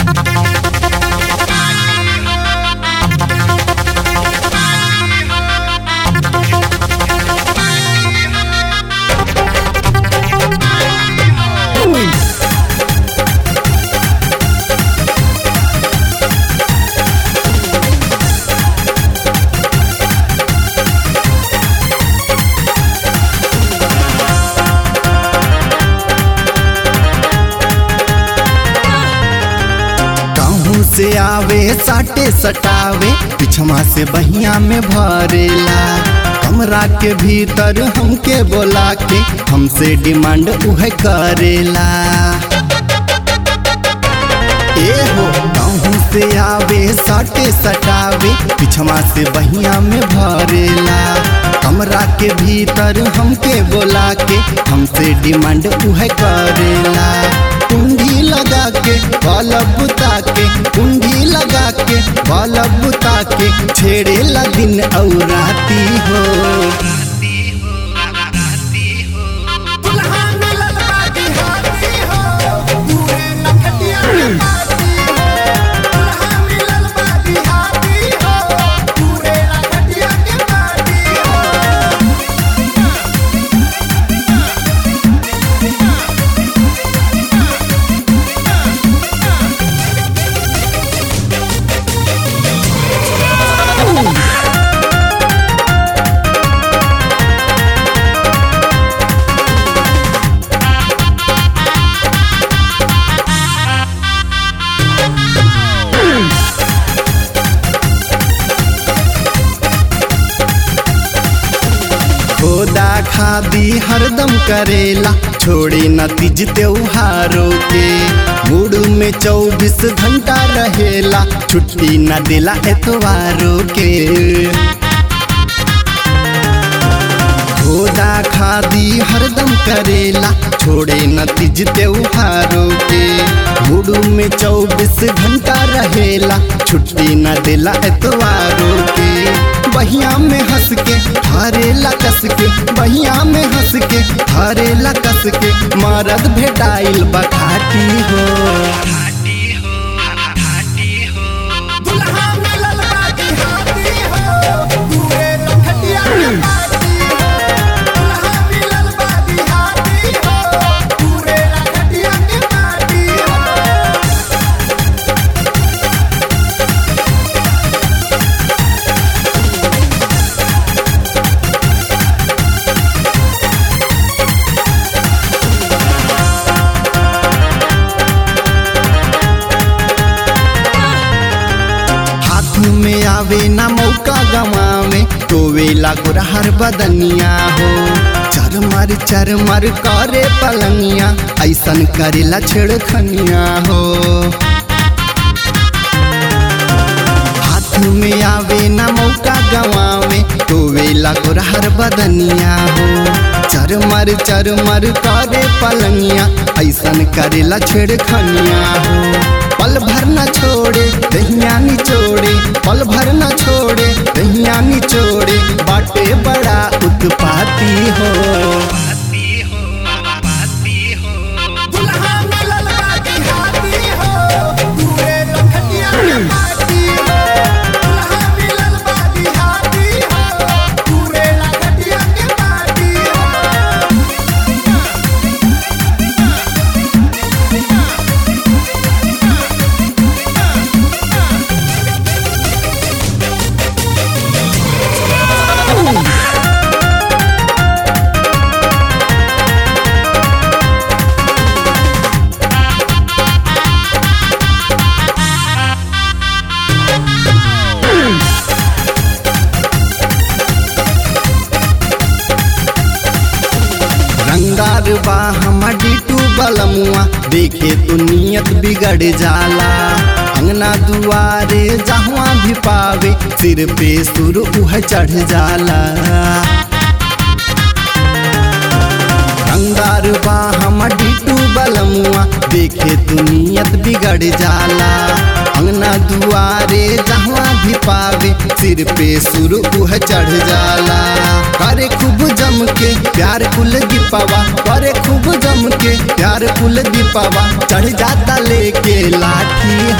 कहूँ से आवे साटे सटावे पिछवा से बहिया में भरेला कमरा के भीतर हमके बोला के हमसे डिमांड उहे करेला ए हो कहूँ से आवे साटे सटावे पिछवा से बहिया में भरेला कमरा के भीतर हमके बोला के हमसे डिमांड उहे करेला कुंडी लगा के बल्ब बुता के कुंडी लगा के बल्ब बुता के छेड़ेला दिन और राती हो दुल्हा मिलल बा बिहारी हो पूरे नखटिया के पार्टी हो दुल्हा मिलल बा बिहारी हो पूरे नखटिया के पार्टी हो खोदा खादी हरदम करेला छोड़े न तीज त्योहारों के मूड में चौबीस घंटा रहेला छुट्टी न देला एतवारों के खोदा खादी हरदम करेला छोड़े न तीज त्योहारों के मूड में चौबीस घंटा रहेला छुट्टी न देला एतवारों के बहिया में हंस के हारेला कस के बहिया में हंस के हारेला कस के मरद भेटाइल बखाटी हो दुल्हा मिलल बा बिहारी हो पूरे नखटिया के पार्टी हो दुल्हा मिलल बा बिहारी हो पूरे नखटिया के पार्टी हो हाथ में आवे ना मौका गवावे तो वेला गुरहर बदनिया हो चरमर चरमर करे पलंगिया ऐसन करेला छेड़खनिया हो हाथ में आवे ना मौका गवावे तो वेला गुरहर बदनिया हो चरमर चरमर करे पलंगिया ऐसन करेला छेड़खनिया हो पल भर न छोड़े दहिया निचोड़े पल भर न छोड़े दहिया निचोड़े बाटे बड़ा उत्पाती हो दुल्हा मिलल बा बिहारी हो पूरे नखटिया के पार्टी हो दुल्हा मिलल बा बिहारी हो पूरे नखटिया के पार्टी हो रंगार बा हमर डिटू बलमुआ देखे तो नियत बिगड़ जाला अंगना दुआरे जहाँ भी पावे सिर पे सुर उह चढ़ जाला रंगार बा हमर डिटू बलमुआ देखे तो नियत बिगड़ जाला अंगना दुआरे जहाँ भी पावे सिर पे सुर उह चढ़ जाला करे खूब जम के प्यार कुल दीपावा करे खूब जम के प्यार कुल दीपावा चढ़ जाता लेके लाठी